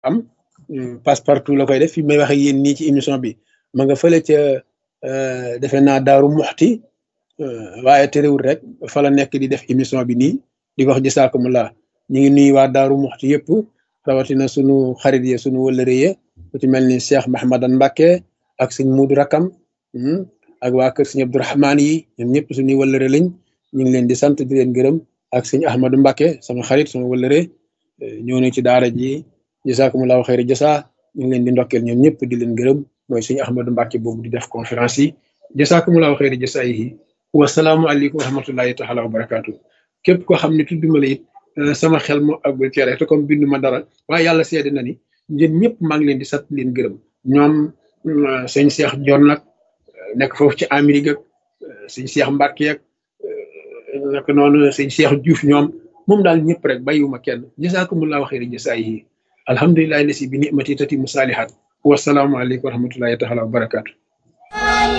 am passe partout la koy def fi may wax ak yéen nii ci émission bi ma nga fële ca defe naa daaru muxti waaye terewul rek fa la nekk di def émission bi nii di wax jësaakumulaa ñu ngi nuyu waa daaru muxti yëpp rawatina sunu xarit yi sunu wëllëre yi ku ci mel ni Cheikh Mahamadan Mbacke ak sëñ Muudu Rakam ak waa kër sëñ Abdourahmaan yi ñoom ñëpp suñuy wëllëre lañ ñu ngi leen di sant di leen gërëm ak sëñ Ahmadou Mbacke sama xarit sama wëllëre ñëw na ci daara ji jësaakumulaa xëyri jësa ñu ngi leen di ndokkeel ñoom ñëpp di leen gërëm mooy sëñ Ahmadou Mbacke boobu di def conférence yi jësaakumulaa xëyri jësa yi wasalaamualeykum wa rahmatullahi taala wa barakaatu képp koo xam ne tudduma la it sama xel moo àggul ci rek te comme bindu ma dara waaye yàlla seede na ni yéen ñëpp maa ngi leen di sant leen gërëm ñoom sëñ Cheikh Dior nag nekk foofu ci Amérique ak sëñ Cheikh Mbacke ak nak noonu sëñ Cheikh Diouf ñoom moom daal ñëpp rek bàyyiwuma kenn jasaakumullahu xayri jasaayihi alhamdulillahi lasi bi nimati tati mu saalihat wasalaamualeykum wa rahmatullahi taala wa barakaatu